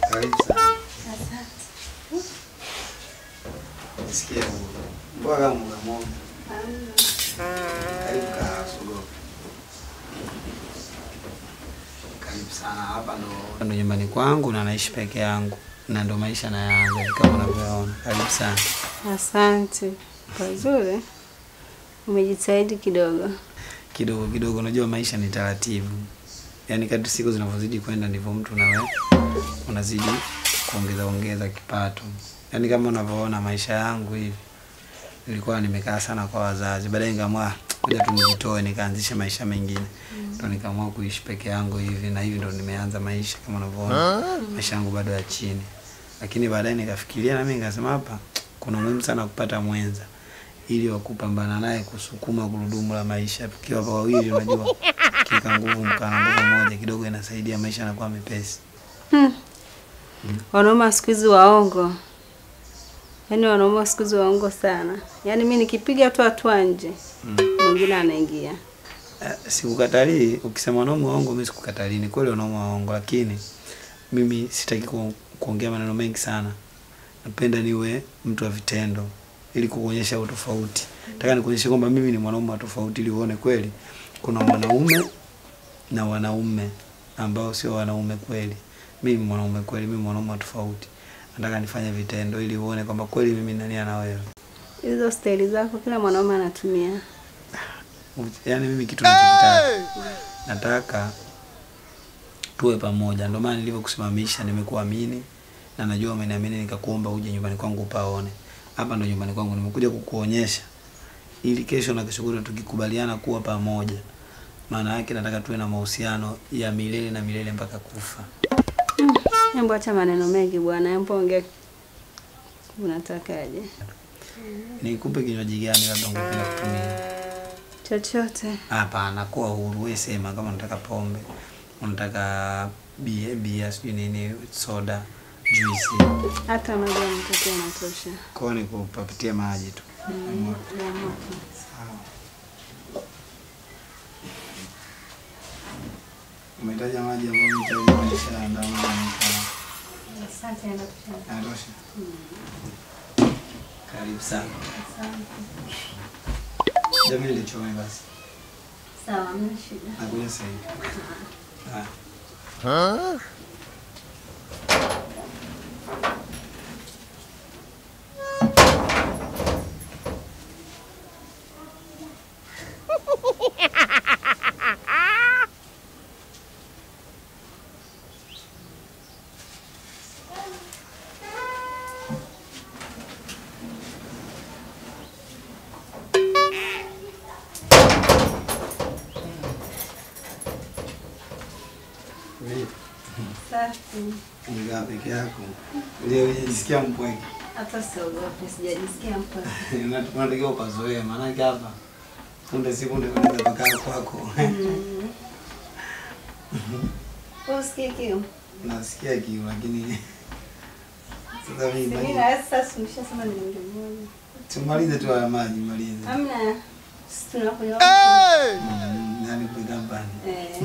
Karibu sana. Nisikie mbona kama mgamoga. Karibu kaa sogo. Karibu sana hapa ndo ndo nyumbani kwangu na naishi peke yangu na ndo maisha nayaanza kama unavyoona. Karibu sana. Asante. Pazuri. Umejitahidi kidogo. Kidogo kidogo, unajua maisha ni taratibu. Yaani kadri siku zinavyozidi kwenda ndivyo mtu nawe unazidi kuongeza ongeza kipato. Yaani kama unavyoona maisha yangu hivi, nilikuwa nimekaa sana kwa wazazi, baadaye nikaamua kuja tu nijitoe, nikaanzisha maisha mengine, ndo nikaamua kuishi peke yangu hivi, na hivi ndo nimeanza maisha kama unavyoona, maisha yangu bado ya chini, lakini baadaye nikafikiria na mimi nikasema, hapa kuna umuhimu sana kupata mwenza ili wakupambana naye kusukuma gurudumu la maisha. Tukiwa kwa wawili, unajua kika nguvu mkana nguvu moja kidogo inasaidia maisha yanakuwa mepesi. Wanaume wa siku hizi waongo. Yaani wanaume wa siku hizi waongo sana. Yaani mimi nikipiga tu hatua nje, mwingine anaingia. Eh, Sikukatalii, ukisema wanaume waongo, mimi sikukatalii. Ni kweli wanaume waongo, lakini mimi sitaki ku, kuongea maneno mengi sana. Napenda niwe mtu wa vitendo ili kukuonyesha utofauti. Nataka nikuonyeshe kwamba mimi ni mwanaume wa tofauti ili uone kweli kuna mwanaume na wanaume ambao sio wanaume kweli. Mimi ni mwanaume kweli, mimi mwanaume wa tofauti. Nataka nifanye vitendo ili uone kwamba kweli mimi nani na wewe. Hizo staili zako kila mwanaume anatumia. Yaani mimi kitu nachokitaka nataka tuwe pamoja. Ndio maana nilivyokusimamisha nimekuamini na najua umeniamini nikakuomba uje nyumbani kwangu upaone. Hapa ndo nyumbani kwangu nimekuja kukuonyesha ili kesho na kesho kutwa tukikubaliana kuwa pamoja. Maana yake nataka tuwe na mahusiano ya milele na milele mpaka kufa. Hebu acha maneno mengi bwana, hebu ongea. Unatakaje? Nikupe kinywaji gani labda ungependa kutumia? Chochote. Hapana, kuwa huru, wewe sema kama unataka pombe, unataka bia, bia sijui nini, soda, juisi. Hata maji ya mtoto yanatosha. Kwa hiyo nikupapitia maji tu. Mm, ya moto. Umetaja maji ambayo mtaji maisha andamana Asante, yanatosha. yanatosha. Karibu sana. Asante. Jamii nilichome basi. Sawa, hamna shida. Nakuja sasa hivi. Ah. Vipi? Safi. Umekaa peke yako. Leo unajisikia mpweke. Hata siogopi, sijajisikia mpaka. Unatakiwa upazoee maanake hapa punde si punde unaweza kukaa kwako. Wewe usikie kiu? Nasikia kiu lakini sasa mimi Mimi maji- na sasa nimeshasema ni milioni moja. tumalize tu haya maji malize. Hamna. Sisi tunakunywa. Mm, Nani kuweka mbani? Eh.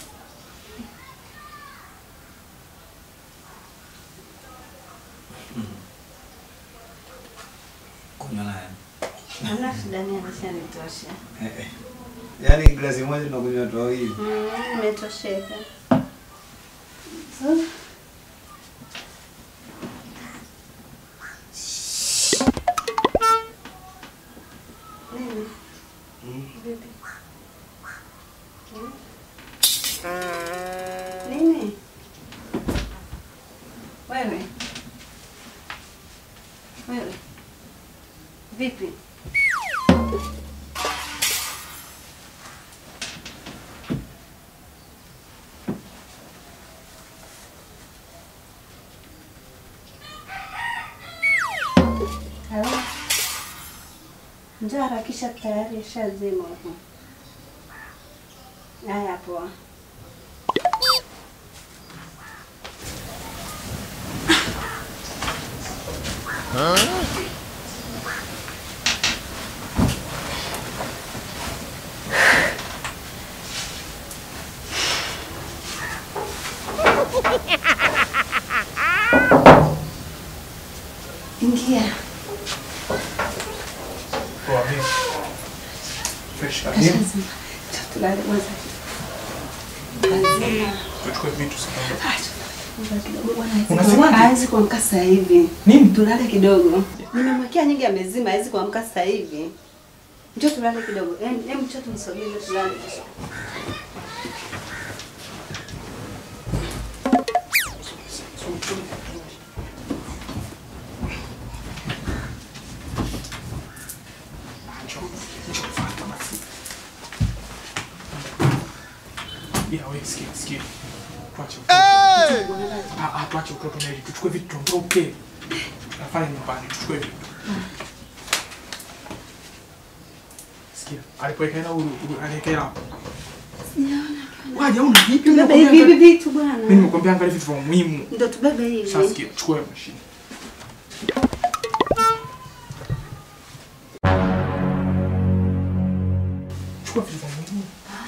Kunywa naye. Hamna shida, ni ameshanitosha. Eh, eh. Yaani glasi moja tunakunywa watu wawili. Mm, nimetosheka. So, nini? Mm. Vipi? Hmm? Nini? Wewe? Wewe? Vipi? Halo? Njoo harakisha tayari ashazima huko. Haya poa. Ingia. Poa vipi? Fresh kabisa. Tulale kwanza. Lazima. Tuchukue vitu sasa. Unasema hawezi kuamka sasa hivi. Nini? Tulale kidogo. Nimemwekea nyingi amezima, hawezi kuamka sasa hivi. Njoo tulale kidogo. Em, em njoo tumsogee ndio tulale. Ya wewe sikia sikia. Tuache utoto. Ah ah tuache utoto na ili tuchukue vitu tuondoke. Tunafanya nyumbani tuchukue vitu. Sikia, alipoweka hela huyu aliweka hela hapo. Waje una vipi? Tubebe hivi hivi vitu Mimi bwana. nimekuambia angalia vitu vya muhimu. Ndio tubebe hivi. Sasa sikia, chukua hiyo mashine. Chukua vitu vya muhimu.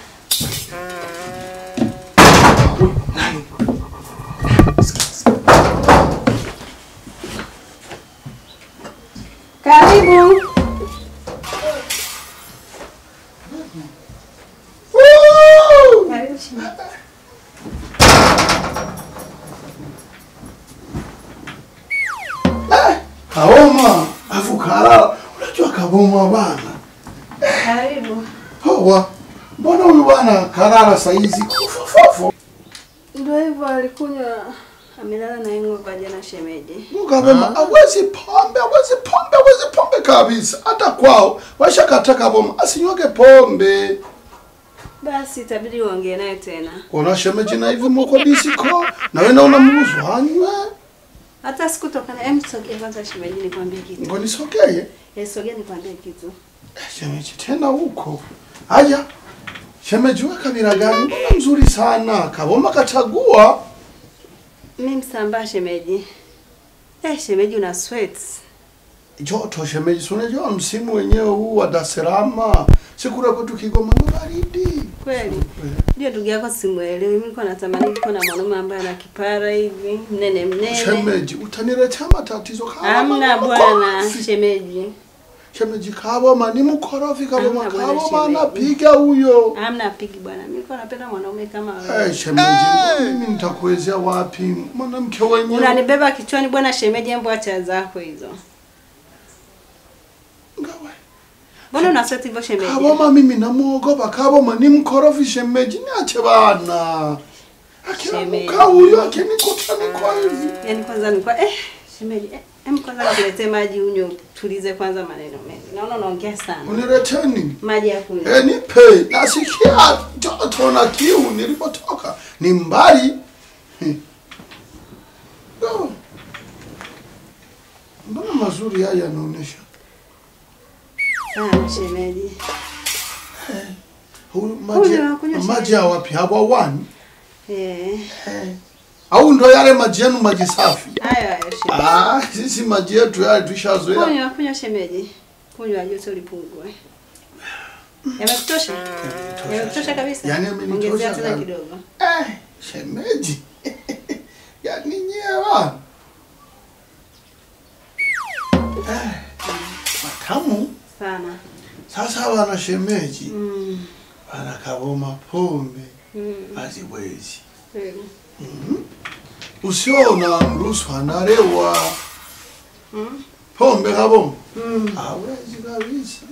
Wewe, nani? Sikia, sikia. Karibu. Karibu chini. Kaoma afu kalala. Unajua kaboma bana. Karibu. Poa. Mbona huyu bwana kalala saizi kufofofo? Ndio hivyo alikunywa amelala na hangover jana shemeji. Mukabema hawezi pombe, hawezi pombe, hawezi pombe kabisa. Hata kwao washakata kaboma asinywage pombe. Basi itabidi uongee naye tena. Ona shemeji na hivi moko disiko na wewe naona mruhusu anywe. Hata sikutokana. Hem, sogea kwanza shemeji nikwambie kitu. Ngoni sokeye. Eh, sogea nikwambie kitu. Eh, Shemeji tena huko. Haya. Shemeji wewe kabila gani? Mbona mzuri sana. Kaboma kachagua. Mimi msambaa shemeji. Eh, shemeji una sweat. joto shemeji, si unajua msimu wenyewe huu wa Dar es Salaam, sikura kwetu Kigoma ndo baridi. Kweli. Ndio ndugu yako simuelewi. Mimi nilikuwa natamani kuwa na mwanaume ambaye ana kipara hivi, mnene mnene. Shemeji, utaniletea matatizo kama Hamna mama bwana mkorofi. shemeji. Shemeji Kaboma ni mkorofi Kaboma, Hamna bwana Kaboma shemeji. anapiga huyo. Hamna pigi bwana. Mimi nilikuwa napenda mwanaume kama wewe. Eh, shemeji, mimi nitakuwezea wapi mwanamke wenyewe? Unanibeba kichwani bwana shemeji, embo acha zako hizo. Ngawe. Mbona una sweat hivyo shemeji? Kaboma mimi namuogopa Kaboma ni mkorofi shemeji, niache bana. Shemeji. Akinamuka huyo akinikuta niko hivi. Yaani kwanza nilikuwa eh shemeji, eh, em kwanza nikuletee maji unywe tulize kwanza maneno mengi. Naona unaongea sana. Uniletee nini? Maji ya kunywa. E, nipe nasikia joto na kiu nilipotoka ni mbali. Hmm. Oh. Mbona mazuri haya yanaonyesha? Sana shemeji. Huyu maji Kunywa, kunywa maji shemeji. ya wapi? Hawa wani? Eh. Au ndo yale maji yenu maji safi? Hayo hayo shemeji. Ah, sisi maji yetu yale tushazoea. Kunywa, kunywa shemeji. Kunywa joto lipungue. Yamekutosha? Yamekutosha kabisa? Yaani yamenitosha Ongezea tena sana. kidogo. Eh, shemeji. Yaani nyewa. Eh, matamu. Sana. Sasa wana shemeji Mm. wanakaboma pombe Mm. haziwezi. Kweli. Usiona mruhusu analewa Mm. pombe kaboma Mm. hawezi kabisa.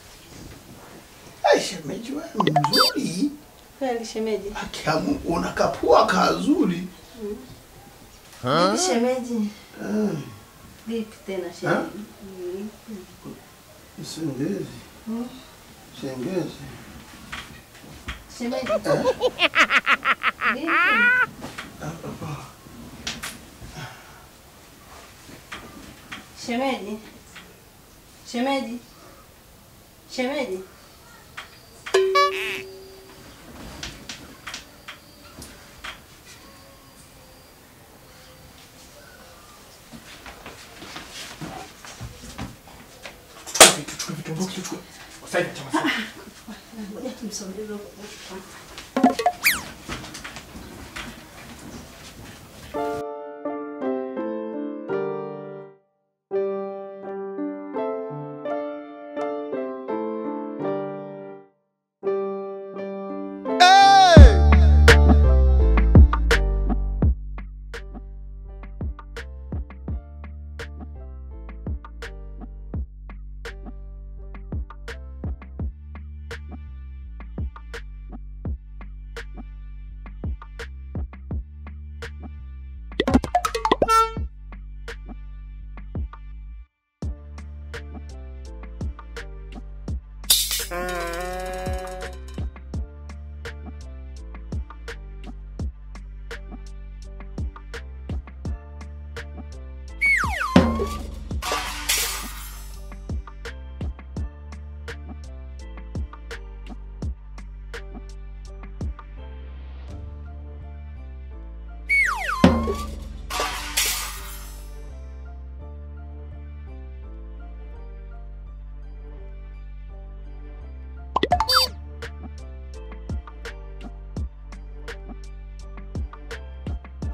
Ai, shemeji wewe mzuri, Kweli shemeji. akiamu unakapua kazuri. Vipi shemeji? Eh, Vipi tena shemeji? Mm. Sengezi. Mm. Sengezi. Shemeji. Vipi? Shemeji. Shemeji. Shemeji. Tuchukue vitu, tuchukue vitu, ondoka, tuchukue. Sasa hivi chama sasa. Ngoja tumsogeze huko.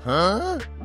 Huh?